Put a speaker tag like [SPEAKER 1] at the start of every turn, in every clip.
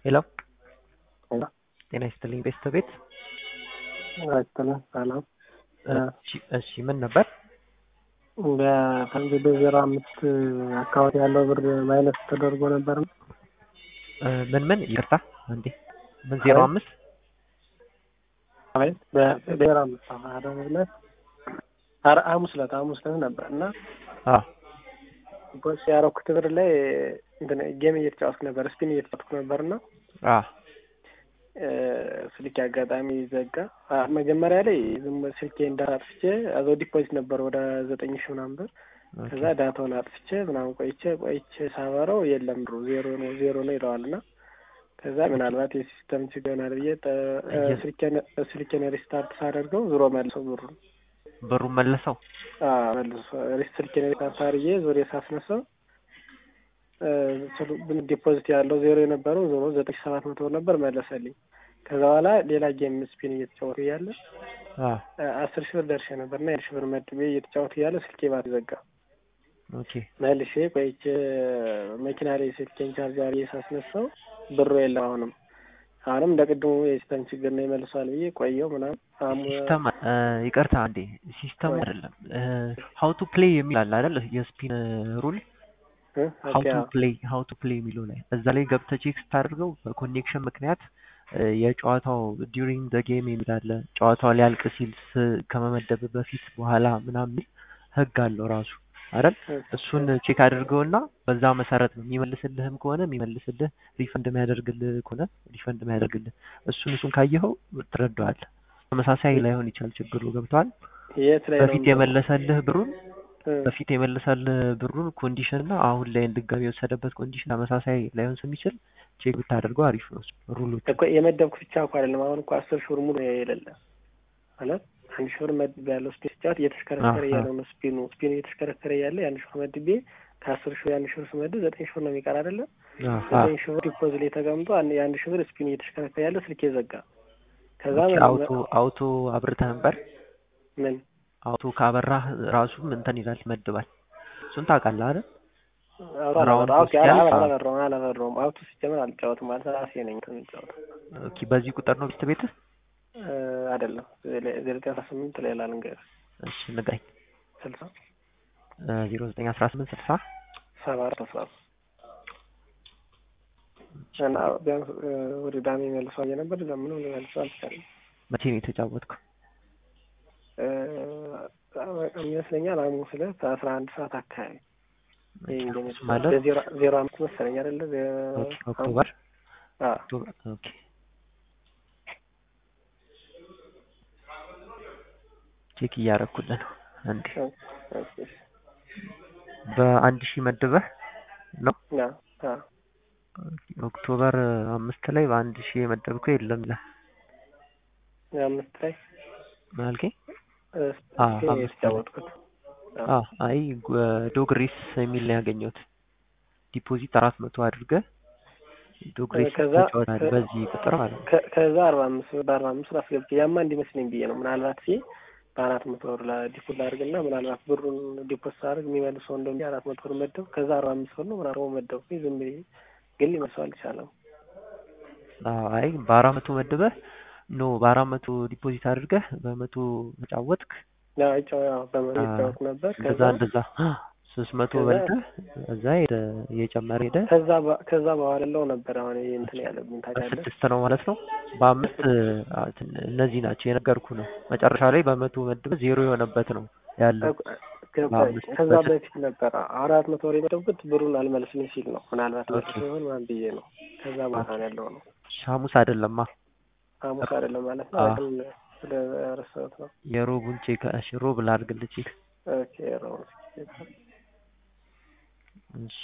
[SPEAKER 1] ሄሎ
[SPEAKER 2] ሄሎ
[SPEAKER 1] ጤና ይስጥልኝ ቤስት ቤት
[SPEAKER 2] አይስጥልኝ ሰላም
[SPEAKER 1] እሺ እሺ ምን ነበር
[SPEAKER 2] በፈንጅ በዜሮ አምስት አካባቢ ያለው ብር ማይነስ ተደርጎ ነበር
[SPEAKER 1] እ ምን ምን ይቅርታ አንዴ ምን ዜሮ አምስት
[SPEAKER 2] አቤት በዜሮ አምስት አደረግለት ኧረ ሐሙስ ዕለት ሐሙስ ዕለት ነበር እና
[SPEAKER 1] አዎ
[SPEAKER 2] ቦስ ያደረኩት ብር ላይ እንትን ጌም እየተጫወትኩ ነበር ስፒን እየተጫወትኩ ነበር እና
[SPEAKER 1] አዎ
[SPEAKER 2] ስልኬ አጋጣሚ ዘጋ። መጀመሪያ ላይ ዝም ስልኬ እንዳጥፍቼ አዘው ዲፖዚት ነበር ወደ ዘጠኝ ሺህ ምናምን ብር። ከዛ ዳታውን አጥፍቼ ምናምን ቆይቼ ቆይቼ ሳበረው የለም ብሩ ዜሮ ነው ዜሮ ነው ይለዋል እና ከዛ ምናልባት የሲስተም ችግር ይሆናል ብዬ ስልኬን ሪስታርት ሳደርገው ዞሮ መልሰው ብሩ
[SPEAKER 1] ብሩን መለሰው
[SPEAKER 2] መልሶ ስልኬን ሪስታርት አድርጌ ዞሬ ሳስነሳው ዲፖዚት ያለው ዜሮ የነበረው ዞሮ ዘጠኝ ሺህ ሰባት መቶ ነበር መለሰልኝ። ከዛ በኋላ ሌላ ጌም ስፒን እየተጫወቱ እያለ አስር ሺህ ብር ደርሼ ነበር እና የአንድ ሺህ ብር መድቤ እየተጫወቱ እያለ ስልኬ ባትሪ ዘጋ።
[SPEAKER 1] ኦኬ
[SPEAKER 2] መልሼ ቆይቼ መኪና ላይ ስልኬን ቻርጅ አድርጌ ሳስነሳው ብሩ የለም አሁንም አሁንም እንደ ቅድሙ የሲስተም ችግር ነው ይመልሷል ብዬ ቆየው ምናምን
[SPEAKER 1] ሲስተም ይቅርታ አንዴ ሲስተም አይደለም ሀው ቱ ፕሌይ የሚል አለ አይደል የስፒን ሩል ሀው ቱ ፕሌይ ሀው ቱ ፕሌይ የሚለው ላይ እዛ ላይ ገብተህ ቼክ ስታደርገው በኮኔክሽን ምክንያት የጨዋታው ዲዩሪንግ ዘ ጌም የሚል አለ ጨዋታው ሊያልቅ ሲል ከመመደብ በፊት በኋላ ምናምን ህግ አለው ራሱ አይደል እሱን ቼክ አድርገውና በዛ መሰረት ነው የሚመልስልህም ከሆነ የሚመልስልህ ሪፈንድ የሚያደርግልህ ከሆነ ሪፈንድ የሚያደርግልህ እሱን እሱን ካየኸው ትረዳዋለህ ተመሳሳይ ላይሆን ይችላል ችግሩ ገብተዋል በፊት የመለሰልህ ብሩን በፊት የመለሰልህ ብሩን ኮንዲሽን እና አሁን ላይ ድጋሚ የወሰደበት ኮንዲሽን ተመሳሳይ ላይሆን ስለሚችል ቼክ ብታደርገው አሪፍ ነው ሩሎች
[SPEAKER 2] እኮ የመደብኩ ብቻ እኮ አይደለም አሁን እኮ አስር ሺህ ብር ሙሉ የሌለ ማለት አንድ ሺህ ብር መድቤ ያለው ስፒን ስጫወት እየተሽከረከረ እያለው ነው ስፒኑ ስፒኑ እየተሽከረከረ እያለ የአንድ ሺህ ብር መድቤ ከአስር ሺህ የአንድ ሺህ ብር ስመድብ ዘጠኝ ሺህ ብር ነው የሚቀር አይደለም ዘጠኝ ሺህ ብር ዲፖዚት ላይ ተቀምጦ የአንድ ሺህ ብር ስፒኑ እየተሽከረከረ ያለ ስልኬ ዘጋ ከዛ
[SPEAKER 1] አውቶ አውቶ አብርተህ ነበር
[SPEAKER 2] ምን
[SPEAKER 1] አውቶ ካበራህ ራሱ እንትን ይላል ይመድባል እሱን ታውቃለህ አይደል
[SPEAKER 2] አላበራውም አላበራውም አውቶ ሲጀመር አልጫወትም ማለት ራሴ ነኝ የምጫወተው
[SPEAKER 1] ኦኬ በዚህ ቁጥር ነው ቤት ቤትህ
[SPEAKER 2] አይደለም ዘጠኝ አስራ ስምንት ሌላ ልንገርህ
[SPEAKER 1] እሺ ንገረኝ
[SPEAKER 2] ስልሳ
[SPEAKER 1] ዜሮ ዘጠኝ አስራ ስምንት ስልሳ
[SPEAKER 2] ሰባ አራት አስራ እና ቢያንስ ወደ ዳሜ መልሰው አየ ነበር ለምኑ መልሰው አልቻለም
[SPEAKER 1] መቼ ነው የተጫወትከው
[SPEAKER 2] ይመስለኛል ሐሙስ ዕለት አስራ አንድ ሰዓት አካባቢ
[SPEAKER 1] ማለት
[SPEAKER 2] ዜሮ አምስት መሰለኝ አይደለ
[SPEAKER 1] ኦክቶበር ኦኬ ቼክ እያደረኩልህ ነው አንዴ በአንድ ሺህ መድበህ ነው ኦክቶበር አምስት ላይ በአንድ ሺህ የመደብከው የለም ይላል
[SPEAKER 2] አምስት ላይ
[SPEAKER 1] አልከኝ
[SPEAKER 2] አምስት ያወጥኩት
[SPEAKER 1] አይ ዶግሬስ የሚል ነው ያገኘሁት ዲፖዚት አራት መቶ አድርገህ ዶግሬስ ተጫወታለህ በዚህ ቁጥር ማለት ነው
[SPEAKER 2] ከዛ አርባ አምስት በአርባ አምስት አስገብቼ ያማ እንዲመስለኝ ብዬ ነው ምናልባት ሲ በአራት መቶ ብር ዲፖት ላድርግና ምናልባት ብሩን ዲፖት ሳደርግ የሚመልሰው እንደሚ አራት መቶ ብር መደብ ከዛ አርባ አምስት ብር ነው ምናምን መደብ ዝም ብዬ ግን ሊመስለው አልቻለም
[SPEAKER 1] አይ በአራት መቶ መድበህ ኖ በአራት መቶ ዲፖዚት አድርገህ በመቶ ተጫወትክ
[SPEAKER 2] በመቶ የተጫወትኩ ነበር
[SPEAKER 1] ከዛ እንደዛ ሶስት መቶ በልተህ እዛ ሄደ እየጨመረ ሄደ
[SPEAKER 2] ከዛ ከዛ በኋላ ለው ነበር አሁን ይሄ እንትን ያለብኝ ታውቃለህ
[SPEAKER 1] ስድስት ነው ማለት ነው በአምስት እነዚህ ናቸው የነገርኩ ነው መጨረሻ ላይ በመቶ መድበህ ዜሮ የሆነበት ነው ያለው
[SPEAKER 2] ከዛ በፊት ነበር አራት መቶ ወር የመደብኩት ብሩን አልመልስልኝ ሲል ነው ምናልባት መልስ ሲሆን ምናምን ብዬ ነው ከዛ በኋላ ነው ያለው ነው
[SPEAKER 1] ሐሙስ አይደለማ
[SPEAKER 2] ሐሙስ አይደለም ማለት ነው ግን ወደ ረሳሁት ነው
[SPEAKER 1] የሮቡን ቼክ እሺ ሮብ ላድርግልህ ቼክ
[SPEAKER 2] ኦኬ ሮብ
[SPEAKER 1] እሺ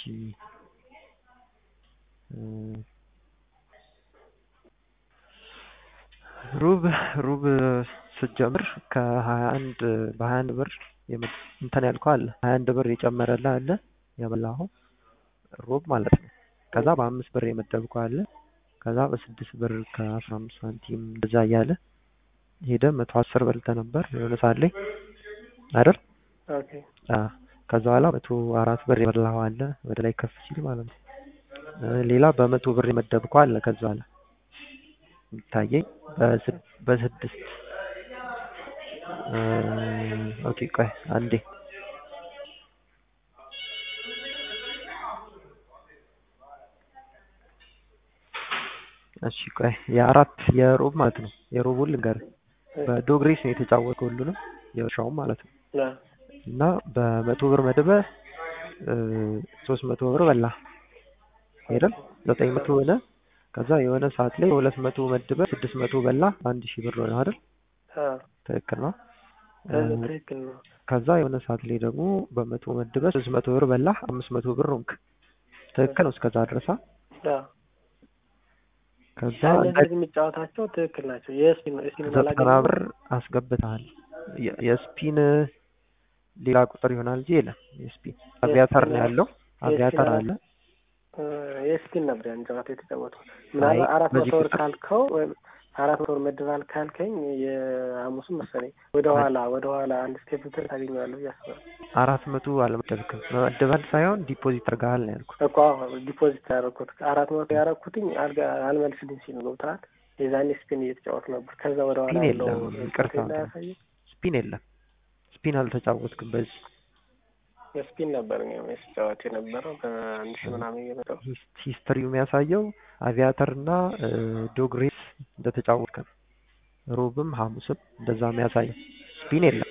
[SPEAKER 1] ሩብ ሩብ ስትጀምር ከሀያ አንድ በሀያ አንድ ብር እንትን ያልከው አለ ሀያ አንድ ብር የጨመረልህ አለ የበላኸው ሮብ ማለት ነው ከዛ በአምስት ብር የመደብከው አለ ከዛ በስድስት ብር ከአስራ አምስት ሳንቲም እንደዛ እያለ ሄደ መቶ አስር በልተህ ነበር የሆነ ሰዓት ላይ አይደል ከዛ በኋላ መቶ አራት ብር የበላኸው አለ ወደ ላይ ከፍ ሲል ማለት ነው ሌላ በመቶ ብር የመደብከው አለ ከዛ አለ ይታየኝ በስድስት ኦኬ ቆይ አንዴ እሺ ቆይ የአራት የሮብ ማለት ነው የሮቡን ልንገርህ በዶግሬስ ነው የተጫወተው ሁሉንም የውሻውም ማለት ነው እና በመቶ ብር መድበህ ሶስት መቶ ብር በላ አይደል ዘጠኝ መቶ ሆነ ከዛ የሆነ ሰዓት ላይ ሁለት መቶ መድበህ ስድስት መቶ በላ አንድ ሺህ ብር ሆነ አይደል ትክክል ነው
[SPEAKER 2] ትክክል ነው
[SPEAKER 1] ከዛ የሆነ ሰዓት ላይ ደግሞ በመቶ መድበህ ሶስት መቶ ብር በላ አምስት መቶ ብር ሆንክ ትክክል ነው እስከዛ ድረሳ ከዛ
[SPEAKER 2] እንደዚህ የሚጫወታቸው ትክክል ናቸው የስፒን ስፒን
[SPEAKER 1] ዘጠና ብር አስገብተሃል የስፒን ሌላ ቁጥር ይሆናል እንጂ የለም የስፒን አቪያተር ነው ያለው አቪያተር አለ
[SPEAKER 2] የስፒን ነበር ያን ጨዋታ የተጫወተው ምናልባት አራት መቶ ብር ካልከው ወይም አራት መቶ ብር መድባል ካልከኝ የሐሙስም መሰለኝ ወደ ኋላ ወደ ኋላ አንድ ስቴፕ ብትል ታገኘዋለህ ብዬ አስባለሁ
[SPEAKER 1] አራት መቶ አልመደብክም መመደባል ሳይሆን ዲፖዚት አድርገሃል ነው ያልኩት
[SPEAKER 2] እኮ ዲፖዚት ያደረኩት አራት መቶ ያደረኩትኝ አልመልስልኝ ሲል ገብተሃል የዛኔ ስፒን እየተጫወቱ ነበር ከዛ ወደ ኋላ
[SPEAKER 1] ስፒን
[SPEAKER 2] ያለው
[SPEAKER 1] የለም ይቅርታ ስፒን የለም ስፒን አልተጫወትክም በዚህ
[SPEAKER 2] ስፒን ነበር ስጫወት የነበረው በአንድ ሺህ ምናምን እየመጣው
[SPEAKER 1] ሂስትሪው የሚያሳየው አቪያተር እና ዶግሬስ እንደተጫወትክ ነው ሮብም ሐሙስም እንደዛ የሚያሳየው ስፒን የለም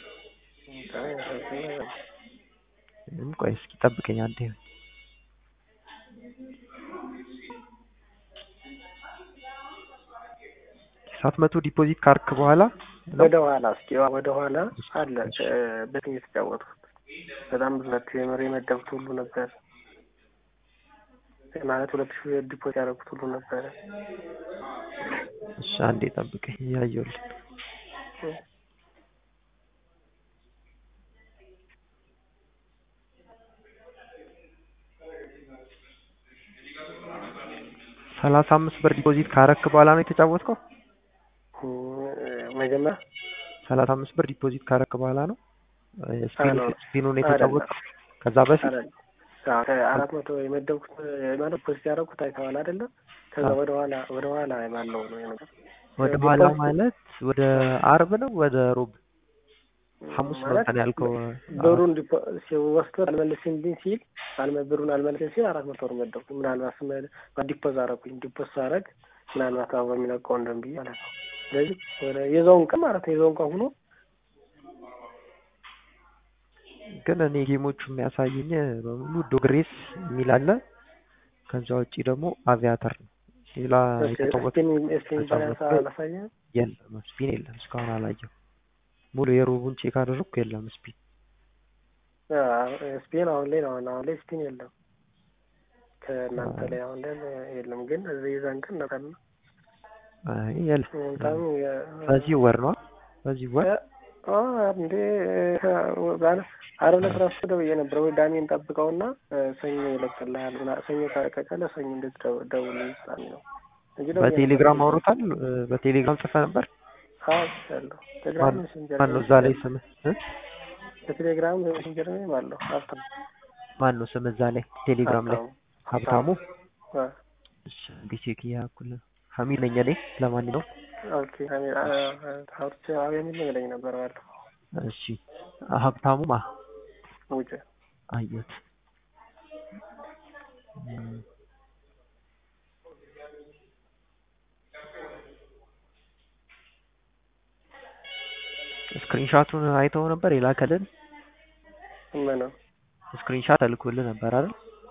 [SPEAKER 1] ምንም ቆይ እስኪ ጠብቀኝ አንዴ ሳት መቶ ዲፖዚት ካርክ በኋላ
[SPEAKER 2] ወደ ኋላ እስኪ ወደ ኋላ አለ በትን የተጫወትኩት በጣም ብዙ ናቸው የመሪ የመደብኩት ሁሉ ነበር ማለት ሁለት ሺህ ዲፖዚት ያደረጉት ሁሉ ነበረ
[SPEAKER 1] እሺ አንዴ ጠብቀኝ እያየሁልህ ሰላሳ አምስት ብር ዲፖዚት ካረክ በኋላ ነው የተጫወትከው
[SPEAKER 2] መጀመሪያ
[SPEAKER 1] ሰላሳ አምስት ብር ዲፖዚት ካረክ በኋላ ነው ስፒኑን የተጫወትከው ከዛ በፊት
[SPEAKER 2] አራት መቶ የመደብኩት ማለት ፖስት ያደረኩት አይተዋል አይደለም ከዛ ወደ ኋላ ወደ ኋላ ባለው ነው ነገር
[SPEAKER 1] ወደ ኋላ ማለት ወደ አርብ ነው ወደ ሮብ ሐሙስ ነው እንትን ያልከው
[SPEAKER 2] ብሩን ወስዶ አልመልስልኝ ሲል ብሩን አልመልስልኝ ሲል አራት መቶ ብር መደብኩ ምናልባት ዲፖዝ አደረኩኝ ዲፖዝ ሳደርግ ምናልባት አበባ የሚለቀው እንደም ብዬ ማለት ነው ስለዚህ የዛውን ቀን ማለት ነው የዛውን ቀን ሆኖ
[SPEAKER 1] ግን እኔ ጌሞቹ የሚያሳዩኝ በሙሉ ዶግሬስ የሚል አለ ከዛ ውጪ ደግሞ አቪያተር ነው ሌላ የተጫወተ የለም ስፒን የለም እስካሁን አላየው ሙሉ የሮቡን ቼክ አደረግኩ የለም ስፒን
[SPEAKER 2] ስፒን አሁን ላይ ነው አሁን ላይ ስፒን የለም ከእናንተ ላይ አሁን ላይ የለም ግን እዚህ ይዘን ቀን ነበር ነው
[SPEAKER 1] የለም በዚህ ወር ነው በዚህ ወር
[SPEAKER 2] እንዴ አርብ ዕለት እራሱ ደውዬ ነበር ወይ ዳሜን ጠብቀውና ሰኞ ይለቅልሃል ሰኞ ካለቀቀለ ሰኞ እንዴት ደውል ይስጣል ነው
[SPEAKER 1] በቴሌግራም አውሮታል በቴሌግራም ጽፈ ነበር
[SPEAKER 2] ያለው ቴሌግራም ሜሴንጀር
[SPEAKER 1] ማን ነው እዛ ላይ ስምህ
[SPEAKER 2] በቴሌግራም ሜሴንጀር ነው አለው ሀብታሙ
[SPEAKER 1] ማን ነው ስም እዛ ላይ ቴሌግራም ላይ ሀብታሙ እሺ ቼክ እያደረኩ ሀሚድ ነኝ እኔ ለማንኛውም
[SPEAKER 2] ኦኬ ሀብት የሚል ይለኝ ነበር ባለፈው
[SPEAKER 1] እሺ ሀብታሙ ማ
[SPEAKER 2] ውጭ
[SPEAKER 1] አየሁት ስክሪንሻቱን አይተው ነበር የላከልን
[SPEAKER 2] ምን ነው
[SPEAKER 1] ስክሪንሻት ተልኮልህ ነበር አይደል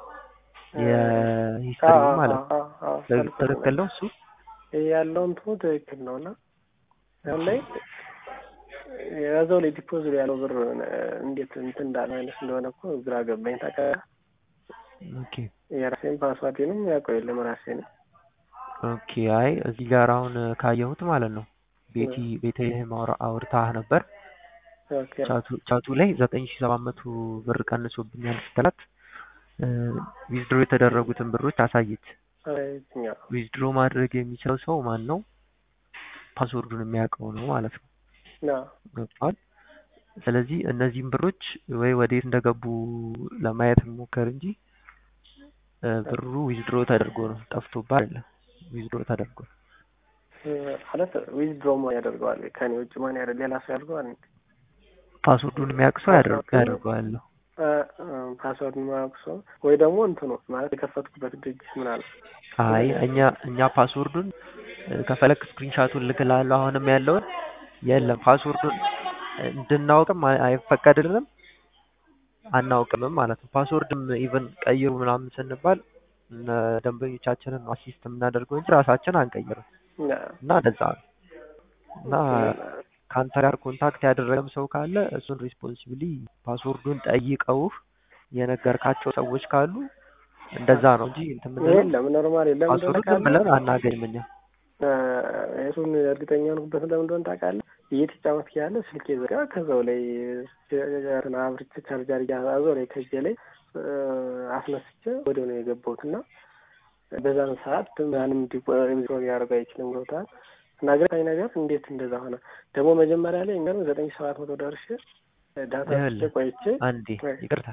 [SPEAKER 1] የሂስትሪ ማለት ትክክል ነው እሱ
[SPEAKER 2] ያለው እንትኑ ትክክል ነው እና አሁን ላይ የያዘው ላይ ዲፖዚት ያለው ብር እንዴት እንትን እንዳለ አይነት እንደሆነ እኮ ግራ ገባኝ ታውቃለህ
[SPEAKER 1] ኦኬ
[SPEAKER 2] የራሴን ፓስዋርዴንም ያውቀው የለም ራሴንም
[SPEAKER 1] ኦኬ አይ እዚህ ጋር አሁን ካየሁት ማለት ነው ቤቲ ቤተልሔም አውርታህ ነበር ቻቱ ላይ ዘጠኝ ሺ ሰባት መቶ ብር ቀንሶብኛል ስትላት ዊዝድሮ የተደረጉትን ብሮች አሳየች ዊዝድሮ ማድረግ የሚችለው ሰው ማን ነው ፓስወርዱን የሚያውቀው ነው ማለት ነው ገብቷል ስለዚህ እነዚህም ብሮች ወይ ወዴት እንደገቡ ለማየት ሞከር እንጂ ብሩ ዊዝድሮ ተደርጎ ነው ጠፍቶብህ አይደለም። ዊዝድሮ ተደርጎ
[SPEAKER 2] ማለት ዊዝድሮ ማን ያደርገዋል? ከኔ ውጭ ማን ያደርግ? ሌላ ሰው ያደርገዋል?
[SPEAKER 1] ፓስወርዱን የሚያውቅ ሰው ያደርገዋል።
[SPEAKER 2] ፓስወርድ የማያውቅ ሰው ወይ ደግሞ እንትኑ ማለት የከፈትኩበት ድርጅት ምናምን።
[SPEAKER 1] አይ እኛ እኛ ፓስወርዱን ከፈለክ ስክሪንሻቱን ልክላለሁ። አሁንም ያለውን የለም ፓስወርዱን እንድናውቅም አይፈቀድልንም አናውቅምም ማለት ነው። ፓስወርድም ኢቨን ቀይሩ ምናምን ስንባል ደንበኞቻችንን አሲስት የምናደርገው እንጂ ራሳችን አንቀይርም እና እንደዛ ነው እና ከአንተ ጋር ኮንታክት ያደረገም ሰው ካለ እሱን ሪስፖንሲብሊ ፓስወርዱን ጠይቀውህ የነገርካቸው ሰዎች ካሉ እንደዛ ነው እንጂ እንትን ምንለው
[SPEAKER 2] የለም ኖርማል የለም
[SPEAKER 1] ፓስወርድ ዝም ብለን አናገኝም እኛ
[SPEAKER 2] እሱን እርግጠኛ ሆንኩበት ለምን እንደሆነ ታውቃለህ? እየተጫወትክ ያለ ስልኬ ዘጋ ከዛው ላይ አብርቼ ቻርጀር እያዛዞ ላይ ከእጄ ላይ አስነስቼ ወዲያው ነው የገባሁት እና በዛን ሰዓት ማንም ዲሮ ሊያደርጉ አይችልም። ገብቶሃል? እና ገታኝ ነገር እንዴት እንደዛ ሆነ? ደግሞ መጀመሪያ ላይ እኛ ዘጠኝ ሰባት መቶ ደርሼ ዳታ ቆይቼ
[SPEAKER 1] አንዴ ይቅርታ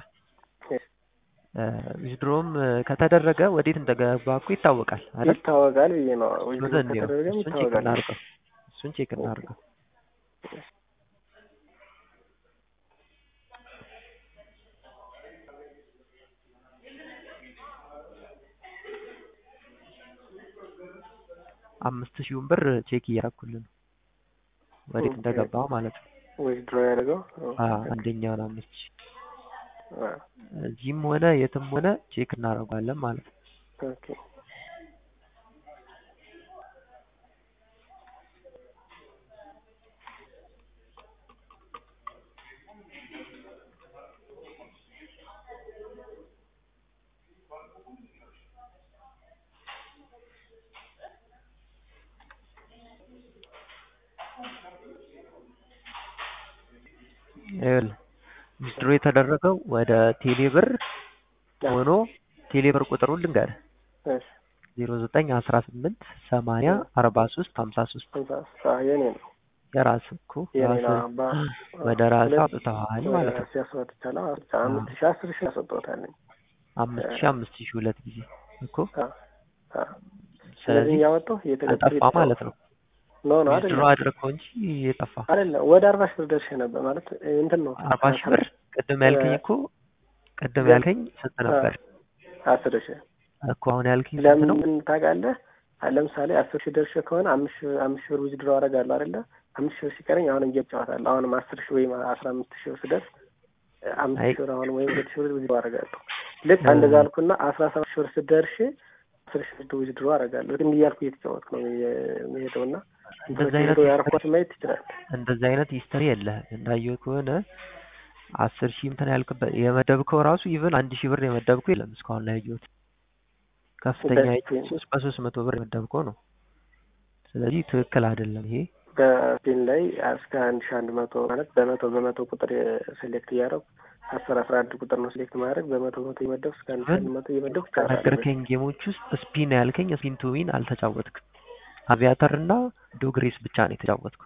[SPEAKER 1] ዊዝድሮም ከተደረገ ወዴት እንደገባ እኮ ይታወቃል አይደል?
[SPEAKER 2] ይታወቃል ብዬ ነው።
[SPEAKER 1] ከተደረገም ይታወቃል። እናድርገው፣ እሱን ቼክ እናድርገው። አምስት ሺውን ብር ቼክ እያደረኩልን ነው ወዴት እንደገባ ማለት ነው።
[SPEAKER 2] ዊዝድሮ ያደርገው
[SPEAKER 1] አንደኛውን አምስት ሺህ እዚህም ሆነ የትም ሆነ ቼክ እናደርገዋለን ማለት ነው።
[SPEAKER 2] ኦኬ
[SPEAKER 1] ዊዝድሮ የተደረገው ወደ ቴሌብር ሆኖ ቴሌብር ቁጥሩን ልንገርህ ዜሮ ዘጠኝ አስራ ስምንት ሰማንያ አርባ ሶስት ሀምሳ ሶስት
[SPEAKER 2] የኔ ነው
[SPEAKER 1] የራስህ እኮ ወደ ራስህ አውጥተዋል ማለት ነው።
[SPEAKER 2] አምስት ሺህ አስር ሺህ ያስወጣታለኝ
[SPEAKER 1] አምስት ሺህ አምስት ሺህ ሁለት ጊዜ እኮ
[SPEAKER 2] ስለዚህ እያወጣሁ
[SPEAKER 1] አጠፋ ማለት ነው።
[SPEAKER 2] ኖ ኖ
[SPEAKER 1] ዊዝድሮ አድርገው እንጂ የጠፋ
[SPEAKER 2] አይደለም። ወደ አርባ ሺህ ብር ደርሼ ነበር ማለት እንትን ነው።
[SPEAKER 1] አርባ ሺህ ብር ቅድም ያልከኝ እኮ ቅድም ያልከኝ ስንት ነበር?
[SPEAKER 2] አስር ሺህ
[SPEAKER 1] እኮ አሁን ያልከኝ ስንት ነው?
[SPEAKER 2] ለምን ታውቃለህ? ለምሳሌ አስር ሺህ ደርሼ ከሆነ አምስት አምስት ሺህ ብር ዊዝድሮ አደርጋለሁ አይደለ? አምስት ሺህ ብር ሲቀረኝ አሁንም እየጨዋታለሁ። አሁንም አስር ሺህ ወይም አስራ አምስት ሺህ ብር ስደርስ አምስት ሺህ ብር አሁንም ወይም ሁለት ሺህ ብር ዊዝድሮ አደርጋለሁ። ልክ እንደዛ አልኩና አስራ ሰባት ሺህ ብር ስደርሽ አስር ሺህ ብር ዊዝድሮ አደርጋለሁ። ልክ እንዲህ እያልኩ እየተጫወትኩ ነው የሚሄደውና
[SPEAKER 1] እንደዚህ አይነት
[SPEAKER 2] ያርኳት ማየት ትችላለህ።
[SPEAKER 1] እንደዚህ አይነት ሂስተሪ የለህም። እንዳየው ከሆነ አስር ሺህ እንትን ያልክበት የመደብከው ራሱ ኢቭን አንድ ሺህ ብር የመደብከው የለም እስካሁን ላይ ያየሁት ከፍተኛ ሶስት በሶስት መቶ ብር የመደብከው ነው። ስለዚህ ትክክል አይደለም ይሄ።
[SPEAKER 2] በስፒን ላይ እስከ አንድ ሺህ አንድ መቶ ማለት በመቶ በመቶ ቁጥር ሴሌክት እያደረጉ አስር አስራ አንድ ቁጥር ነው ሴሌክት ማድረግ በመቶ መቶ እየመደብኩ እስከ አንድ ሺህ አንድ መቶ እየመደብኩ
[SPEAKER 1] ነገርከኝ። ጌሞች ውስጥ ስፒን ያልከኝ ስፒን ቱ ዊን አልተጫወትክም። አቪያተር እና ዶግሬስ ብቻ ነው የተጫወትኩ።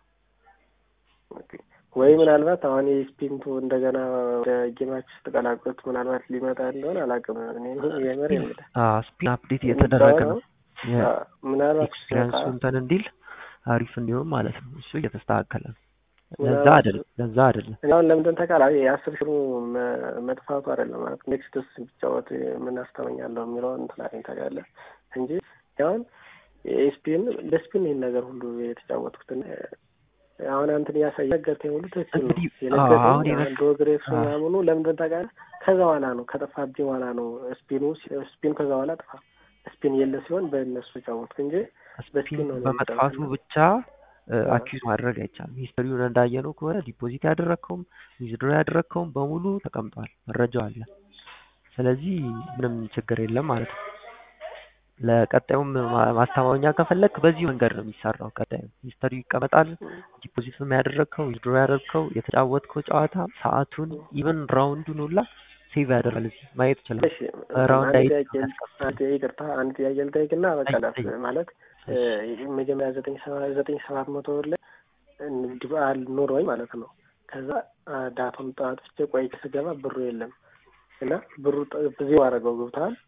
[SPEAKER 2] ወይ ምናልባት አሁን የስፒንቱ እንደገና ወደ ጌማች ውስጥ ተቀላቅሎት ምናልባት ሊመጣ እንደሆነ አላውቅም። የምር የምልህ
[SPEAKER 1] ስፒን አፕዴት እየተደረገ ነው።
[SPEAKER 2] ምናልባት
[SPEAKER 1] ኤክስፒሪንሱ እንትን እንዲል አሪፍ እንዲሆን ማለት ነው። እሱ እየተስተካከለ ነው። ለዛ አይደለም ለዛ አይደለም።
[SPEAKER 2] አሁን ለምንድን ተቃላ የአስር ሺህ መጥፋቱ አይደለም ማለት ኔክስትስ ቢጫወት ምን አስተመኛለሁ የሚለውን እንትን አለኝ ታውቃለህ እንጂ አሁን የስፒን ለስፒን ይህን ነገር ሁሉ የተጫወትኩትን አሁን አንተን ያሳየ ነገርከኝ ሁሉ ትክክል ነው። የነገርከኝ ዶግሬስ ምናምኑ ለምንድን ታውቃለህ? ከዛ በኋላ ነው ከጠፋብኝ በኋላ ነው ስፒኑ ስፒኑ ከዛ በኋላ ጠፋ። ስፒን የለ ሲሆን በእነሱ ተጫወትኩ እንጂ
[SPEAKER 1] በስፒን በመጥፋቱ ብቻ አኪዝ ማድረግ አይቻልም። ሂስትሪውን እንዳየነው ከሆነ ዲፖዚት ያደረግከውም ዊዝድሮ ያደረግከውም በሙሉ ተቀምጧል፣ መረጃው አለ። ስለዚህ ምንም ችግር የለም ማለት ነው። ለቀጣዩም ማስተማመኛ ከፈለግ በዚህ መንገድ ነው የሚሰራው። ቀጣዩ ሂስተሪ ይቀመጣል። ዲፖዚትም ያደረግከው ዊዝድሮ ያደረግከው የተጫወትከው ጨዋታ ሰዓቱን፣ ኢቨን ራውንዱን ሁላ ሴቭ ያደርጋል። እዚህ ማየት ይችላል። ራውንድ አይ
[SPEAKER 2] ይቅርታ፣ አንድ ጥያቄ ልጠይቅና በቃ ማለት መጀመሪያ ዘጠኝ ዘጠኝ ሰባት መቶ ብር ላይ ዲባል ኖሮኝ ማለት ነው። ከዛ ዳታውን አጥፍቼ ቆይቼ ስገባ ብሩ የለም እና ብሩ ዜሮ አደረገው ገብተዋል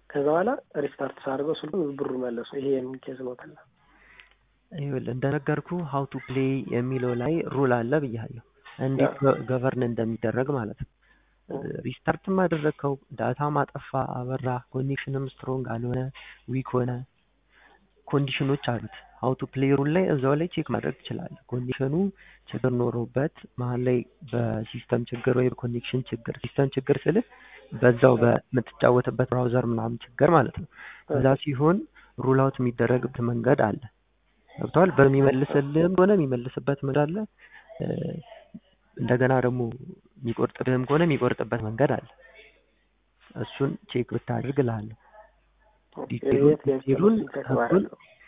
[SPEAKER 2] ከዛ በኋላ ሪስታርት ሳድርገው ስልኩን ብሩ መለሱ። ይሄ የምን ኬዝ ነው ተላ
[SPEAKER 1] ይኸውልህ እንደነገርኩ ሀው ቱ ፕሌይ የሚለው ላይ ሩል አለ ብያለሁ። እንዴት ገቨርን እንደሚደረግ ማለት ነው። ሪስታርትም አደረግከው፣ ዳታ ማጠፋ፣ አበራ፣ ኮኔክሽንም ስትሮንግ አልሆነ፣ ዊክ ሆነ፣ ኮንዲሽኖች አሉት። ሀው ቱ ፕሌይ ሩል ላይ እዛው ላይ ቼክ ማድረግ ትችላለህ። ኮንዲሽኑ ችግር ኖሮበት መሀል ላይ በሲስተም ችግር ወይ በኮኔክሽን ችግር፣ ሲስተም ችግር ስልህ በዛው በምትጫወትበት ብራውዘር ምናምን ችግር ማለት ነው። እዛ ሲሆን ሩል አውት የሚደረግበት መንገድ አለ። ገብተዋል። በሚመልስልህም ከሆነ የሚመልስበት መንገድ አለ። እንደገና ደግሞ የሚቆርጥብህም ከሆነ የሚቆርጥበት መንገድ አለ። እሱን ቼክ ብታደርግ እልሃለሁ። ዲቴሉን ህጉን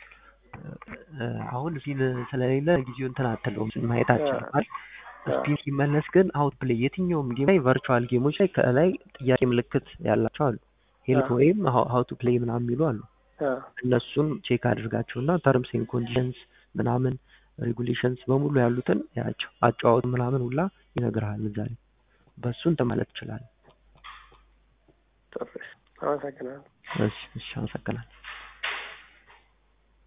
[SPEAKER 1] አሁን ስፒን ስለሌለ ጊዜው እንትን አትለውም ማየት አችልም። ስፒን ሲመለስ ግን አውት ፕሌይ የትኛውም ጌም ላይ ቨርቹዋል ጌሞች ላይ ከላይ ጥያቄ ምልክት ያላቸው አሉ። ሄልፕ ወይም ሀው ቱ ፕሌይ ምናምን የሚሉ አሉ። እነሱን ቼክ አድርጋቸው እና ተርምስ ኤንድ ኮንዲሽንስ ምናምን ሬጉሌሽንስ በሙሉ ያሉትን ያቸው አጨዋወት ምናምን ሁላ ይነግርሃል እዛ ላይ በእሱ እንትን ማለት ትችላለህ።
[SPEAKER 2] አመሰግናለሁ።
[SPEAKER 1] እሺ፣ እሺ፣ አመሰግናለሁ።